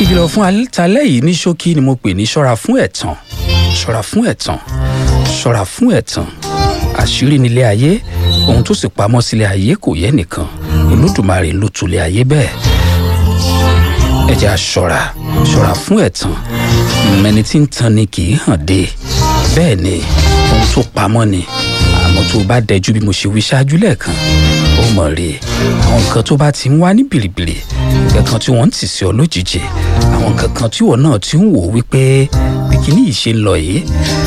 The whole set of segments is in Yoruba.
ìkìlọ̀ fún alẹ́ yìí ní ṣókí ni mo pè ní ṣọ́ra fún ẹ̀tàn ṣọ́ra fún ẹ̀tàn ṣọ́ra fún ẹ̀tàn àṣírí nílé ayé ohun tó sì pamọ́ sílé ayé kò yẹ nìkan olódùmarè ló tulẹ̀ ayé bẹ́ẹ̀ ẹ jẹ́ a ṣọ́ra ṣọ́ra fún ẹ̀tàn ẹni tí ń tan ni kì í hàn dé bẹ́ẹ̀ ni ohun tó pamọ́ ni àmọ́ tó bá dẹjú bí mo ṣe wí ṣáájú lẹ́ẹ̀kan ó mọ̀ rí àwọn nǹkan tó bá ti ń wá ní bìrìbìrì nǹkan kan tí wọ́n ń tì sí ọ lójijì àwọn nǹkan kan tí wọ́n náà ti ń wò wípé bí kíní yìí ṣe ń lọ yìí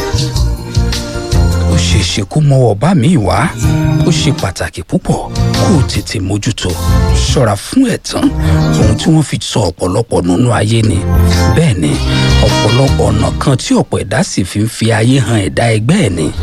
ó ṣeé ṣe kó mọ́wọ́ bá mi wá ó ṣe pàtàkì púpọ̀ kó o tètè mójútó ṣọ́ra fún ẹ̀tàn ohun tí wọ́n fi sọ ọ̀pọ̀lọpọ̀ nínú ayé ni bẹ́ẹ̀ ni ọ̀pọ̀lọpọ̀ ọ̀nà kan tí ọ̀pọ̀ ẹ̀dá sì fi ń fi ayé han ẹ̀dá ẹgbẹ́ ẹ̀ ni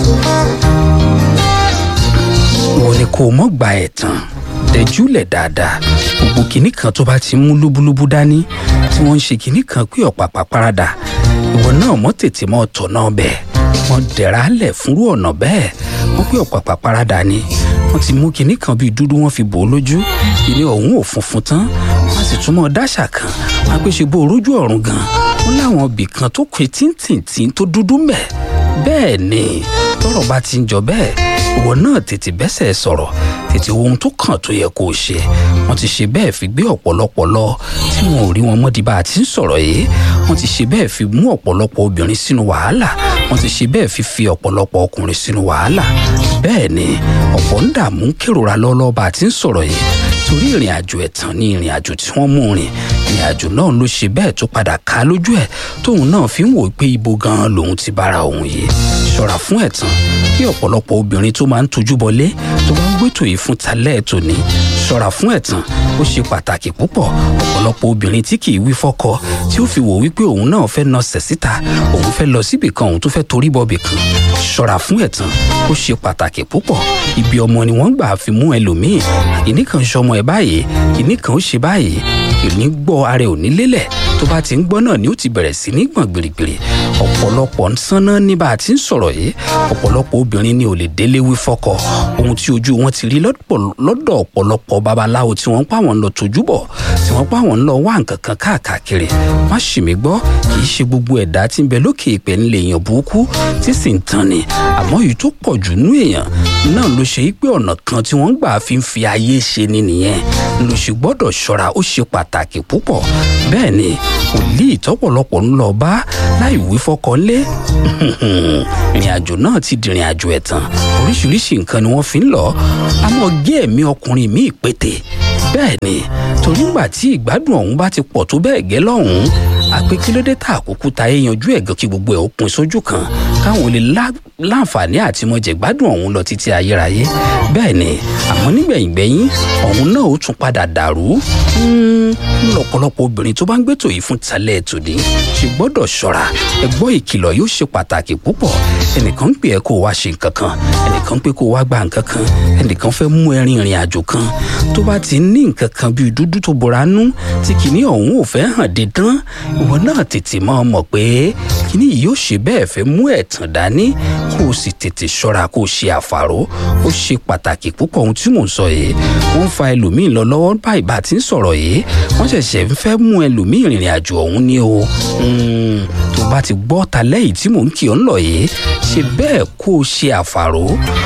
wọ́n ní kó o mọ̀ gba ẹ̀tàn dẹjúlẹ̀ dáadáa gbogbo kinní kan tó bá ti mú lúbúlúbú dání tí wọ́n ń ṣe kinní kan pé ọ̀pàpà parada ìwọ náà mọ̀ tètè mọ́ ọ̀tọ̀ náà bẹ́ẹ̀ wọ́n dẹ̀ra lẹ̀ fúnrú ọ̀nà bẹ́ẹ̀ wọ́n pé ọ̀pàpà parada ni wọ́n ti mú kinní kan bíi dúdú wọ́n fi bò ó lójú ìní ọ̀hún ò funfun tán wọ́n sì túmọ̀ dáṣà kan wọ́n á pé ṣe bó rójú ọ̀run gan wọ́n láwọn ibì kan tó pé tíntìntín tó dúdú mẹ́ bẹ́ẹ̀ ni tọ́rọ̀ bá ti ń jọ bẹ́ẹ̀ ìwọ náà tètè bẹ́sẹ̀ sọ̀rọ̀ tètè ohun tó kàn tó yẹ kó o ṣe wọ́n ti ṣe bẹ́ẹ̀ fi gbé ọ̀pọ̀lọpọ̀ lọ tí wọn ò rí wọn mọ́ di bá a ti ń sọ̀rọ̀ yìí wọ́n ti ṣe bẹ́ẹ̀ fi mú ọ̀pọ̀lọpọ̀ obìnrin sínú wàhálà wọ́n ti ṣe bẹ́ẹ̀ fi fi ọ̀pọ̀lọpọ̀ ọkùnrin sínú wàhálà bẹ́ẹ̀ ni ọ̀pọ̀ ń dààmú kérora lọ́lọ́ bá a ti ń sọ̀rọ̀ yìí torí ìrìn àjò ẹ̀tàn ni ìrìn àjò tí wọ́n mú rìn ìrìn àjò náà ló ṣe bẹ́ẹ̀ tó padà ká lójú ẹ̀ tóun náà fi ń wò pé ibo gan-an lòun ti bára òun yìí ṣọ́ra fún ẹ̀tàn kí ọ̀pọ̀lọpọ̀ obìnrin tó máa ń tojú bọlé tó bá ń gbẹ́tò yìí fún talẹ́ ètò ní ṣọ́ra fún ẹ̀tàn ó ṣe pàtàkì púpọ̀ ọ̀pọ̀lọpọ̀ obìnrin tí kì í wí fọ́kọ tí ó fi wò wípé òun náà fẹ́ nà sẹ̀ síta òun fẹ́ lọ síbì kan òun tó fẹ́ torí bọ́bì kan ṣọ́ra fún ẹ̀tàn ó ṣe pàtàkì púpọ̀ ibi ọmọ ni wọ́n gbà fi mú ẹlòmíì kìíní kan ṣọmọ ẹ̀ báyìí kìíní kan ó ṣe báyìí kìíní gbọ́ ara ẹ̀ ò ní lélẹ̀ tó bá ti ń gbọ́ náà ni ó ti bẹ̀rẹ̀ sí ní gbọ̀n gbìrìgbìrì ọ̀pọ̀lọpọ̀ ń sánná ní bá a ti ń sọ̀rọ̀ yìí ọ̀pọ̀lọpọ̀ obìnrin ni ò lè délé wí fọ́kọ ohun tí ojú wọn ti rí lọ́dọ̀ ọ̀pọ̀lọpọ̀ babaláwo tí wọ́n pa wọn lọ tójú bọ̀ tí wọ́n pa wọn lọ wá nǹkan kan káàkiri má ṣì mí gbọ́ kì í ṣe gbogbo ẹ̀dá tí ń bẹ lókè ìpẹ́ ńlẹ̀ èèyàn burúkú tí sì ń tan ni àmọ́ èyí tó pọ̀ jù nú èèyàn náà ló ṣe pé ọ̀nà kan tí wọ́n gbà fi ń fi ayé ṣe ni nìyẹn ló ṣe gbọ́dọ̀ ṣọ́ra ó ṣe pàtàkì púpọ̀ bẹ́ẹ̀ ni wòlíì tọ́pọ̀lọpọ̀ ń lọ bá láì wí fọ́kọ ńlé ìrìn àjò náà ti dìrìn àjò ẹ̀tàn oríṣiríṣi nǹkan ni wọ́n fi ń lọ àmọ́ gé ẹ̀mí ọkùnrin míì pété bẹ́ẹ̀ ni torí ńgbà tí ìgbádùn ọ̀hún bá ti pọ̀ tó bẹ́ẹ̀ gẹ́ lọ́hùn-ún àpé kí ló dé tá àkókò ta ẹ yanjú ẹ̀gàn kí gbogbo ẹ̀ ó pin sójú kan káwọn lè láǹfààní àti mọ̀jẹ̀ gbádùn ọ̀hún lọ títí ayérayé bẹ́ẹ̀ ni àmọ́ nígbẹ̀yìngbẹ̀yìn ọ̀hún náà ó tún padà dàrú lọ́pọ̀lọpọ̀ obìnrin tó bá ń gbẹ́tò yìí fún talẹ̀ tòní ṣe gbọ́dọ̀ ṣọ́ra ẹgbọ́ ìkìlọ̀ yóò ṣe pàtàkì púpọ̀ ẹnìkan ń pè ẹ́ kó o wá ṣe nǹkan kan ẹnìkan ń pè kó o wá gba nǹkan kan ẹnìkan fẹ́ mú ẹ rin ìrìn àjò kan tó bá ti ní nǹkan kan bíi dúdú tó bora nú tí kìíní ọ̀hún ò fẹ́ hàn dídán ìwọ náà tètè máa mọ̀ pé kìíní yìí yóò ṣe bẹ́ẹ̀ fẹ́ mú ẹ̀tàn dání kó o sì tètè ṣọ́ra kó o ṣe àfàró ó ṣe pàtàkì púpọ̀ ohun tí mò ń sọ yìí wọ́n ń fa ẹlòmíín lọ lọ́wọ́ báyìí bá ti ń sọ̀rọ̀ yìí wọ́n ṣẹ̀ṣẹ̀ ń fẹ́ mú ẹlòmíín ìrìn àjò ọ̀hún ní o tó bá ti gbọ́ ta lẹ́yìn tí mò ń kí ọ ń lọ yìí ṣe bẹ́ẹ̀ kó o ṣe àfàró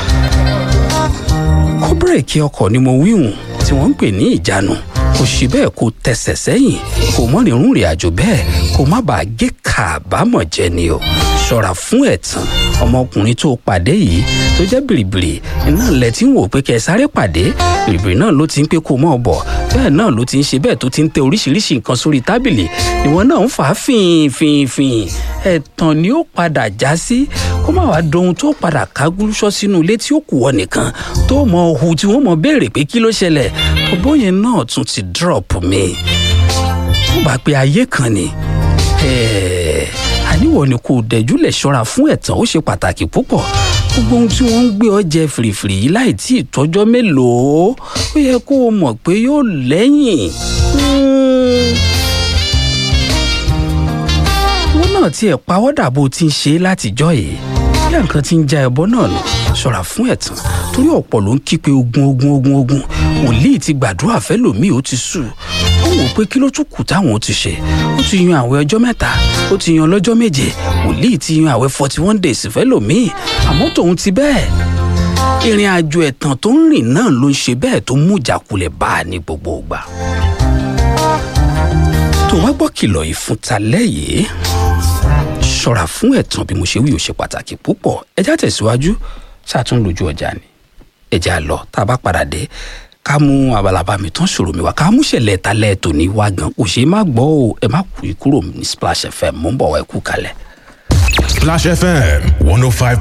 kó bírèkì ọkọ̀ ni mo wíhùn tí wọ́n ń pè ní ìjánu kò ṣe bẹ́ẹ̀ kó tẹsẹ̀ sẹ́yìn kó mọ́ rìnrìn rìn àjò bẹ́ẹ̀ kó má bàa gé kàbámọ̀ jẹ ni o ṣọ́ra fún ẹ̀tàn ọmọkùnrin tó pàdé yìí tó jẹ́ bìrìbìrì iná lẹ tí ń wò pé kẹ́ ẹ sáré pàdé bìrìbìrì náà ló ti ń pé kó mọ́ ọ bọ̀ bẹ́ẹ̀ náà ló ti ń ṣe bẹ́ẹ̀ tó ti ń tẹ oríṣiríṣi nǹkan sórí tábìlì ìwọ náà ń fà á fìn fìn fìn ẹ̀tàn ni ó padà já sí kó má wàá dohun tó padà kágúlúṣọ́ sínú ilé tí ó kù wọ nìkan tó mọ ohun tí wọ́n mọ béèrè pé kí ló ṣẹlẹ̀ ọbọ̀ yẹn náà tún ti drop mi ó bá pé ayé kan ni àníwọ̀ ni kò dẹ̀júlẹ̀ ṣọ́ra fún ẹ̀tàn ó ṣe pàtàkì púpọ̀ gbogbo ohun tí wọ́n ń gbé ọ jẹ fìrìfìrì yìí láì tí ì tọ́jọ́ mélòó ó yẹ kó o mọ̀ pé yóò lẹ́yìn. wọ́n náà tiẹ̀ pawọ́dà bó ti ń ṣe látijọ́ yìí bí nǹkan ti ń já ẹbọ náà nù ṣọ́ra fún ẹ̀tàn torí ọ̀pọ̀ ló ń kí pé ogun ogun ogun ogun wòlíì ti gbàdúrà fẹ́lòmíì ó ti sùn ó wọ́n wò pé kí ló tún kù táwọn ti ṣe ó ti yan àwẹ̀ ọjọ́ mẹ́ta ó ti yan lọ́jọ́ méje wòlíì ti yan àwẹ̀ forty one days fẹ́lòmíì àmọ́ tòun ti bẹ́ẹ̀ ìrìn àjò ẹ̀tàn tó ń rìn náà ló ń ṣe bẹ́ẹ̀ tó mú ìjákulẹ̀ bá a ní gbogbo ìgbà tó wá gbọ́ kìlọ̀ yìí fún talẹ́ yìí ṣọ́ra fún ẹ̀tàn bí mo ṣe wí ó ṣe pàtàkì púpọ̀ ẹjá tẹ̀síwájú ṣàtún lójú ọjà ni ẹjá lọ tá a bá padà dé ká mú abalaba mi tán ṣòro mi wá ká mú ṣẹlẹ̀ talẹ́ tòní wá gan kò ṣe é má gbọ́ o ẹ má kú kúrò ní Splash FM mò ń bọ̀ wá ẹ kú kalẹ̀. Splash FM 105.